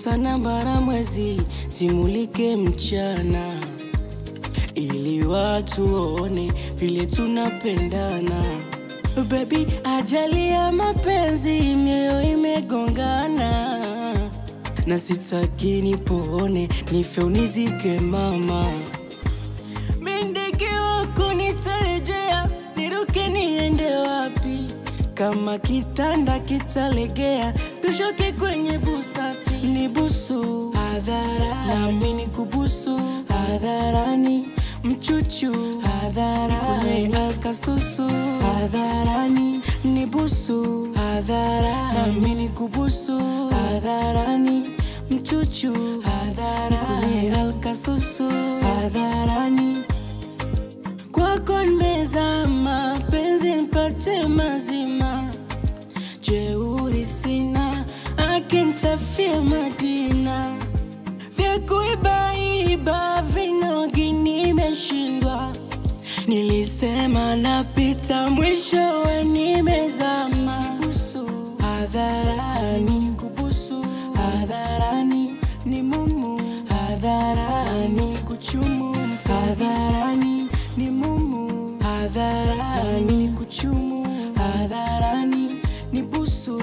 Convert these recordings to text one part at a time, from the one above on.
nyota na bara mwezi simulike mchana ili watu waone vile tunapendana Baby, ajali ya mapenzi mioyo imegongana na sitaki nipone nife unizike mama Mi ndege wako nitarejea niruke niende wapi kama kitanda kitalegea tushoke kwenye busati ni busu hadhara nami ni kubusu hadharani mchuchu hadharani alkasusu hadharani ni busu hadhara nami ni kubusu hadharani mchuchu hadharani alkasusu hadharani kwako nimezama penzi mpate mazima jeuri sina akinitafia madina vya kuibaiba vinogi nimeshindwa nilisema napita mwishowe nimezama busu hadharani kubusu hadharani ni mumu hadharani kuchumu hadharani ni mumu hadharani kuchumu hadharani ni busu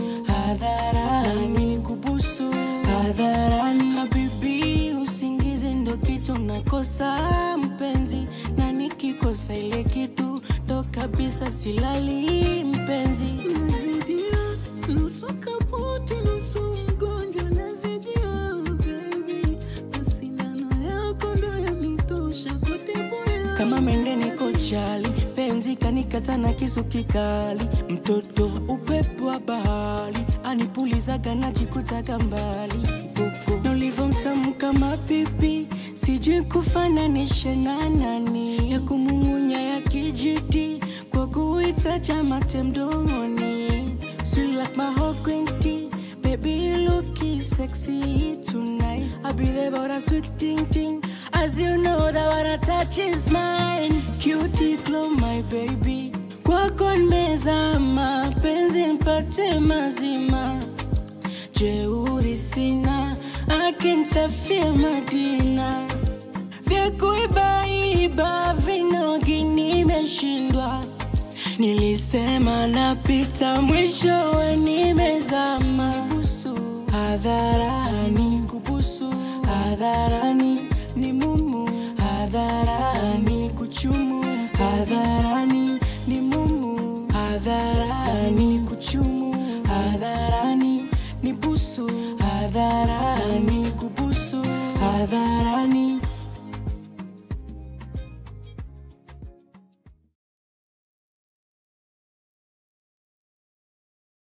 hadharani kubusu hadharani habibi usingizi ndo kitu nakosa mpenzi na nikikosa ile kitu ndo kabisa silali mpenzi Nazidia, nusu kaputi, nusu mgonjwa, nazidia, baby. Na sindano yako ndo yanitosha kutibuya. kama mende niko chali penzi kanikata na kisu kikali mtoto upepo wa bahari anipulizaga najikutaga mbali huko na ulivomtamu kama pipi sijui kufananisha na nani ya kumung'unya ya kijiti kwa kuita chamate mdomoni Sweet like my whole green tea Baby, you looking sexy tonight. I'll be there about a sweet ting ting. As you know that what I touch is mine. Cutie glow, my baby. Kwako nimezama, penzi mpate mazima. Jeuri sina, akinitafia madina. Vya kuibaiba vinogi nimeshindwa. Nilisema napita mwishowe nimezama. Busu hadharani, kubusu hadharani, ni mumu hadharani, kuchumu hadharani, ni mumu hadharani, kuchumu hadharani, ni busu hadharani, kubusu hadharani.